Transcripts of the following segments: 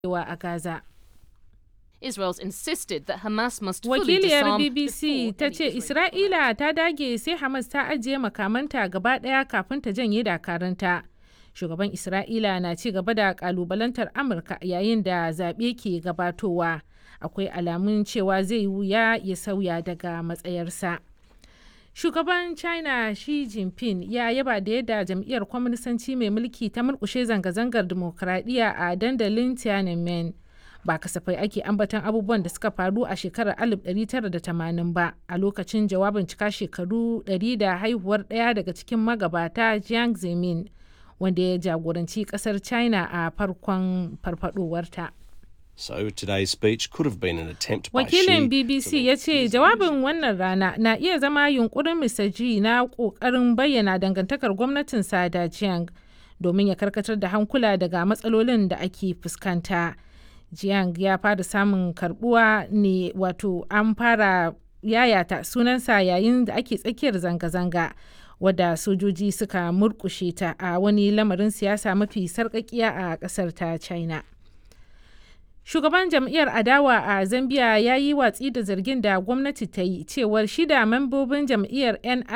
wa a Gaza. Israel's insisted that Hamas must fully Wakiliyar disarm BBC before ta any ce Israeli Isra'ila ta dage sai Hamas ta ajiye makamanta gaba ɗaya kafin ta janye dakaranta. Shugaban Isra'ila na ci gaba da kalubalantar Amurka yayin da zaɓe ke gabatowa. Akwai alamun cewa zai wuya ya sauya daga matsayarsa. Shugaban China Xi Jinping ya yaba da yadda jam'iyyar kwaminisanci mai mulki ta murkushe zanga-zangar dimokuraɗiyya a dandalin Tiananmen. Ba kasafai ake ambaton abubuwan da suka faru a shekarar 1980 ba a lokacin jawabin cika shekaru 100 da haihuwar ɗaya daga cikin magabata Jiang Zemin wanda ya jagoranci ƙasar China a farkon farfadowarta. So today's speech could have been an attempt by Wakilin Xi BBC to ya ce jawabin wannan rana na iya zama yunkurin Mr. G na ƙoƙarin bayyana dangantakar gwamnatinsa da Jiang domin ya karkatar da hankula daga matsalolin da ake fuskanta. Jiang ya fara samun karbuwa ne wato an fara yayata sunansa yayin da ake tsakiyar zanga-zanga wadda sojoji suka murkushe ta a wani lamarin siyasa mafi sarƙaƙiya a ƙasar ta China. Shugaban jam'iyyar adawa a Zambia ya yi watsi da zargin da gwamnati ta yi cewar shida membobin jam'iyyar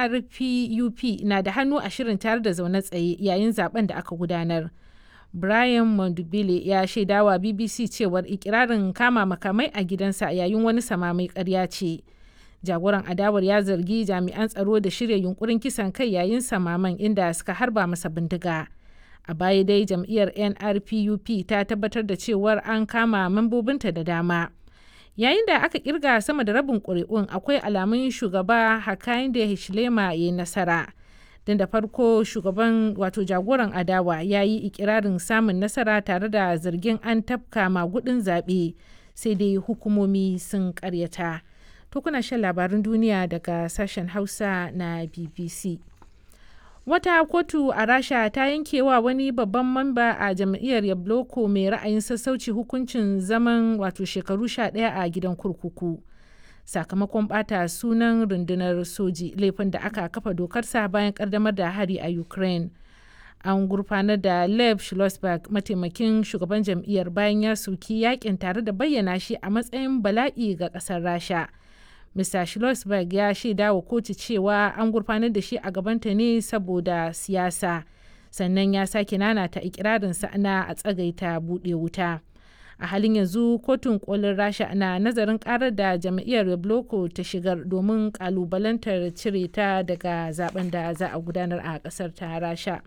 NRPUP na da hannu a shirin tare da zaune tsaye yayin zaben da aka gudanar. Brian Mondubile ya shaidawa BBC cewar ikirarin kama makamai a gidansa yayin wani samamai karya ce. Jagoran adawar ya zargi jami'an tsaro da shirya yunkurin kisan kai yayin samaman inda suka harba masa bindiga. a baya dai jam'iyyar nrpup ta tabbatar da cewar an kama mambobinta da dama yayin da aka kirga sama da rabin ƙuri'un akwai alamun shugaba hakainde hichilema ya yi nasara don da farko shugaban wato jagoran adawa ya yi ikirarin samun nasara tare da zargin an tafka magudin zaɓe sai dai hukumomi sun karyata to kuna shan labarin duniya daga sashen hausa na bbc wata kotu a rasha ta yankewa wani babban mamba a jam'iyyar yabloko mai ra'ayin sassauci hukuncin zaman wato shekaru sha ɗaya a gidan kurkuku sakamakon bata sunan rundunar soji laifin da aka kafa dokarsa bayan kaddamar da hari a ukraine an gurfanar da lev schlossberg mataimakin shugaban jam'iyyar bayan ya soki yakin tare da bayyana shi a matsayin bala'i ga ƙasar rasha Mr. Schlossberg ya shaida wa kotu cewa an gurfanar da shi a gabanta ne saboda siyasa, sannan ya sake nanata ikirarinsa na a tsagaita buɗe wuta. A halin yanzu kotun kolin Rasha na nazarin karar da jam'iyyar Yabloko ta shigar domin kalubalantar cire ta daga zaben da za a gudanar a ƙasar ta Rasha.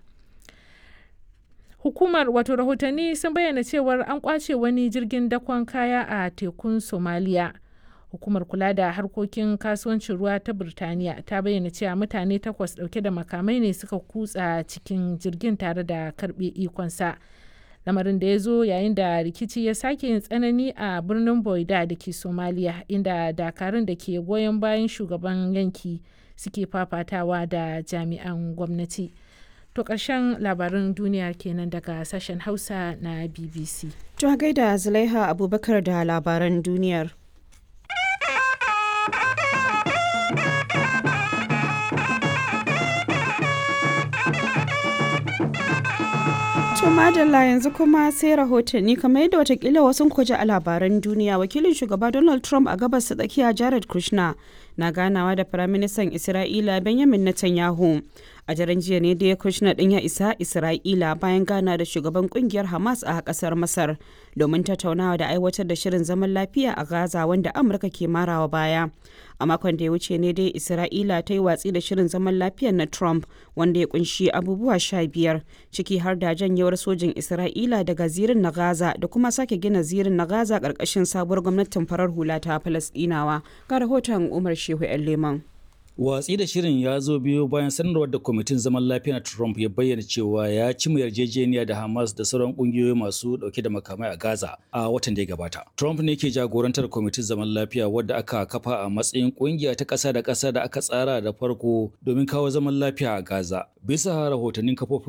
Hukumar wato rahotanni sun bayyana cewar an kwace wani jirgin dakon kaya a tekun Somalia. hukumar kula da harkokin kasuwancin ruwa ta birtaniya ta bayyana cewa mutane takwas dauke da makamai ne suka kutsa cikin jirgin tare da karbe ikonsa lamarin da ya zo yayin da rikici ya sake yin tsanani a birnin boida da ke somaliya inda dakarun da ke goyon bayan shugaban yanki suke fafatawa da jami'an gwamnati to ƙarshen labarin duniya kenan daga sashen hausa na bbc To gaida Zulaiha Abubakar da labaran duniyar. To madalla yanzu kuma sai rahotanni kamar yadda watakila wasu kwaje a labaran duniya wakilin shugaba Donald Trump a gabas ta tsakiya Jared Kushner na ganawa da firaministan Isra'ila Benjamin Netanyahu. A daren jiya ne da Kushner din ya isa Isra'ila bayan gana da shugaban kungiyar Hamas a kasar Masar domin tattaunawa da aiwatar da shirin zaman lafiya a Gaza wanda Amurka ke marawa baya. A makon da ya wuce ne dai Isra'ila ta yi watsi da shirin zaman lafiyar na Trump wanda ya kunshi abubuwa sha biyar ciki har da janyewar sojin Isra'ila daga zirin na Gaza da kuma sake gina zirin na Gaza ƙarƙashin sabuwar gwamnatin farar hula ta Falasɗinawa. Ga rahoton Umar Shehu 'yan Leman. Watsi da shirin ya zo biyo bayan sanarwar da kwamitin zaman lafiya na Trump ya bayyana cewa ya ci mu yarjejeniya da Hamas da sauran kungiyoyi masu dauke da makamai a Gaza a watan da ya gabata. Trump ne ke jagorantar kwamitin zaman lafiya wadda aka kafa a matsayin kungiya ta ƙasa da ƙasa da aka tsara da farko domin kawo zaman lafiya a Gaza. Bisa rahotannin kafofin